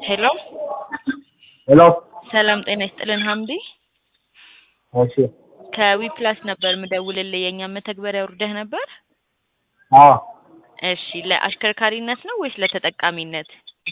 ሄሎ ሄሎ ሰላም ጤና ይስጥልን ሀምዲ እሺ ከዊፕላስ ነበር ምደውልልህ የእኛ መተግበሪያ ውርደህ ነበር አዎ እሺ ለአሽከርካሪነት ነው ወይስ ለተጠቃሚነት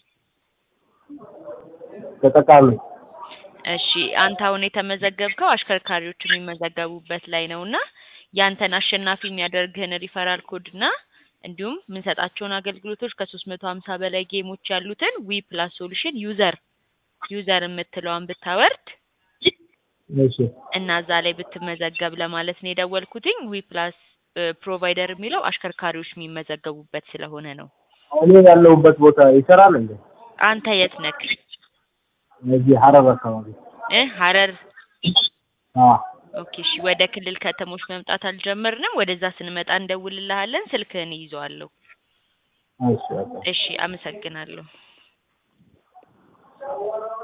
ተጠቃሚ እሺ አንተ አሁን የተመዘገብከው አሽከርካሪዎች የሚመዘገቡበት ላይ ነው እና ያንተን አሸናፊ የሚያደርግህን ሪፈራል ኮድ እና እንዲሁም የምንሰጣቸውን አገልግሎቶች ከሶስት መቶ ሀምሳ በላይ ጌሞች ያሉትን ዊ ፕላስ ሶሉሽን ዩዘር ዩዘር የምትለዋን ብታወርድ እሺ እና እዛ ላይ ብትመዘገብ ለማለት ነው የደወልኩትኝ። ዊ ፕላስ ፕሮቫይደር የሚለው አሽከርካሪዎች የሚመዘገቡበት ስለሆነ ነው። እኔ ያለሁበት ቦታ ይሰራል እንዴ? አንተ የት ነክ? እዚህ ሀረር አካባቢ። እ ሀረር አዎ ኦኬ። እሺ ወደ ክልል ከተሞች መምጣት አልጀመርንም። ወደዛ ስንመጣ እንደውልልሃለን። ስልክህን ይይዘዋለሁ። እሺ በቃ እሺ፣ አመሰግናለሁ።